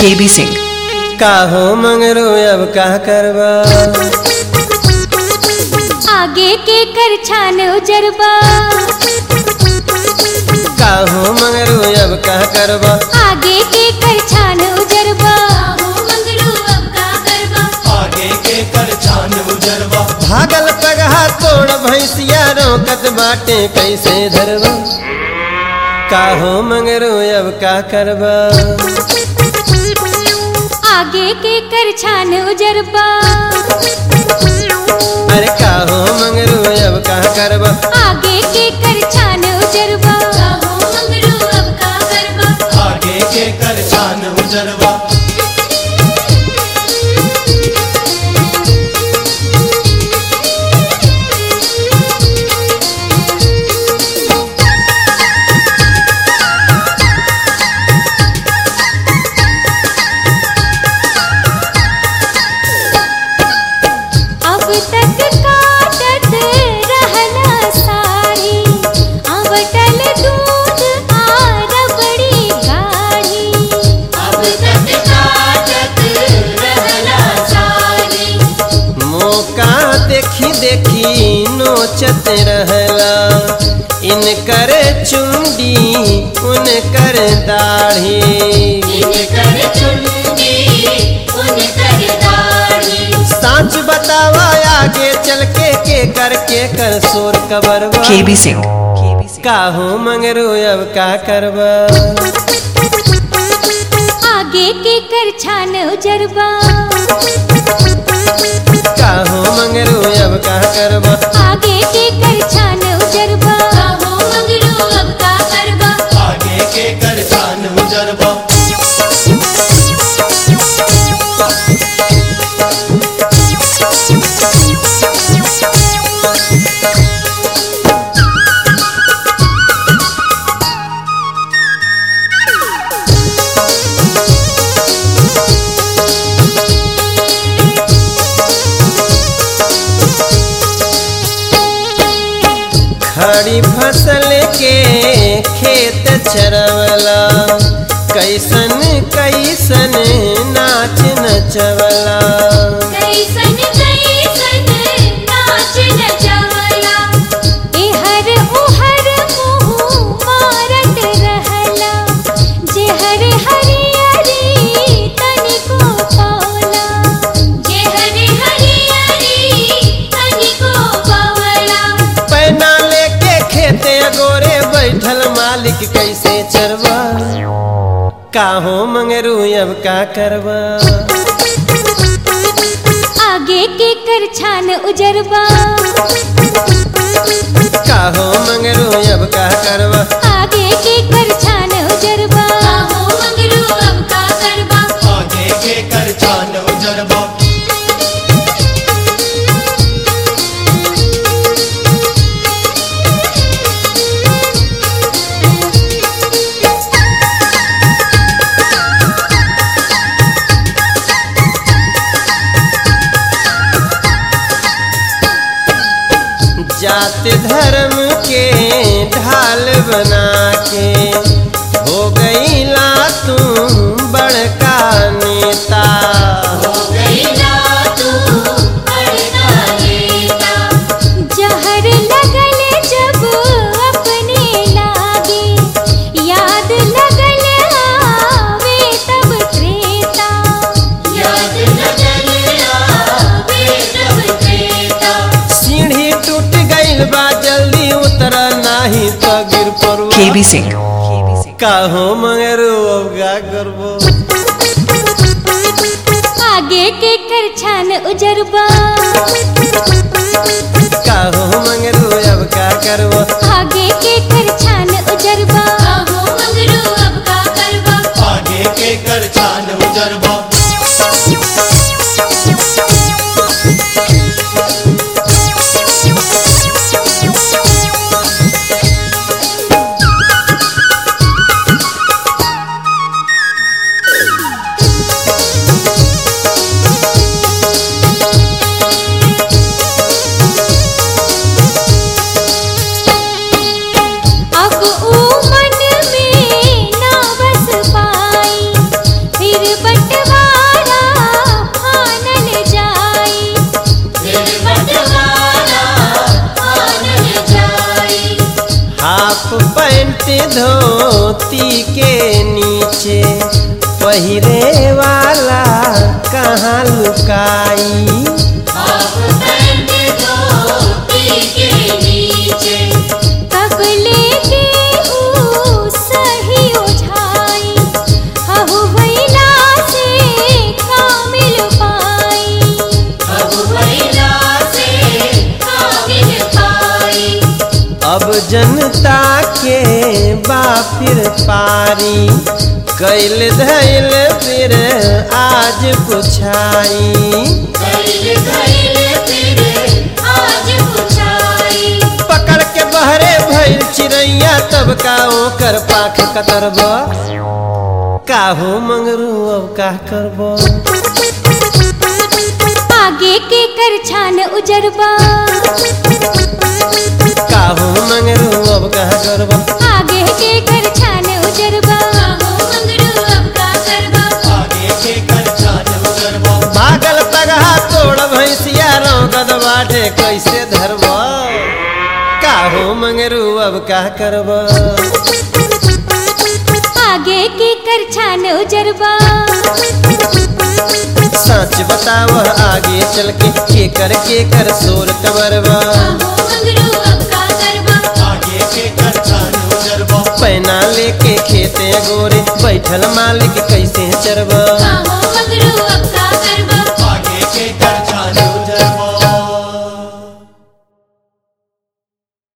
KB Singh काहो मंगरू अब का करबा आगे के कर छान उजरबा काहो मंगरू अब का करबा आगे के कर छान उजरबा आगे के कर छान उजरवा भागल पगहा तोड़ भैंसिया रोकत बाटे कैसे धरबा काहो मंगरू अब का करबा आगे के कर छान उजरबा अरे काहो मंगरू अब का करबा आगे के कर छान उजरबा आगे के कर छान उजरवा अब तक काटत रहना साड़ी अवटल दूध आ रबड़ी गाढ़ी अब तक काटत रहना साड़ी मौका देखी देखी नोचत रहला इनकर चुंडी उनकर दाढ़ी इनकर चुंडी उनकर दाढ़ी साच बतावा आगे चल के के कर के कर शोर कबरवा केबी सिंह काहो मंगरू अब का करबा आगे के कर छान उजरबा काहो मंगरू अब का करबा आगे के कर छान उजरबा काहो मंगरू अब का करबा आगे के कर छान उजरवा खड़ी फसल के खेत चरवला कैसन कैसन नाच नचवला कैसन कैसन नाच नचवला एहर ओहर मुँह मारत रहला जेहर हरियरी तनिको पावला जेहर हरियरी तनिको पावला पैना लेके खेते गोरे बैठल मालिक कैसे चरवा काहो मंगरू अब का करबा आगे के कर छान उजरबा काहो मंगरू अब का करबा आगे के कर छान उजरबा काहो मंगरू अब का करबा आगे के कर छान उजरवा जात धर्म के ढाल बना के हो गई ला तू बड़का नेता जहर लगल जब अपने लागे याद लगल आवे तब त्रेता याद लगल आवे तब त्रेता सीढ़ी टूट गईल बा जल्दी उतर नाही तो गिर पड़ो केबी सिंह काहो मंगरू अब का करबो आगे के कर छान उजरबा काहो मंगरू अब का करबो आगे के कर छान उजरबा काहो मंगरू अब का करबा आगे के कर छान उजरवा पैंट धोती के नीचे पहिरे वाला कहाँ लुकाई तब लेके हूँ सही उठाई हहु भैला से कामिल पाई अब जनता के बापिर पारी कैल धैल फिर आज पुछाई पकड़ के बहरे भइल चिड़ैया तब का ओकर पाख कतरब काहो मंगरू अब का करब आगे के कर छान उजरबा काहो मंगरू अब का करब आगे के कर छान उजरबा आगे के कर छान उजरबा भागल पगहा तोड़ भैंसिया रौगद बाटे कैसे धरब काहो मंगरू अब का करब आगे के कर छान उजरबा सच बताव आगे चल के के कर के कर सोर कबरबा आगे के कर छान उजरबा पैना लेके खेते गोरे बैठल मालिक कैसे चरबा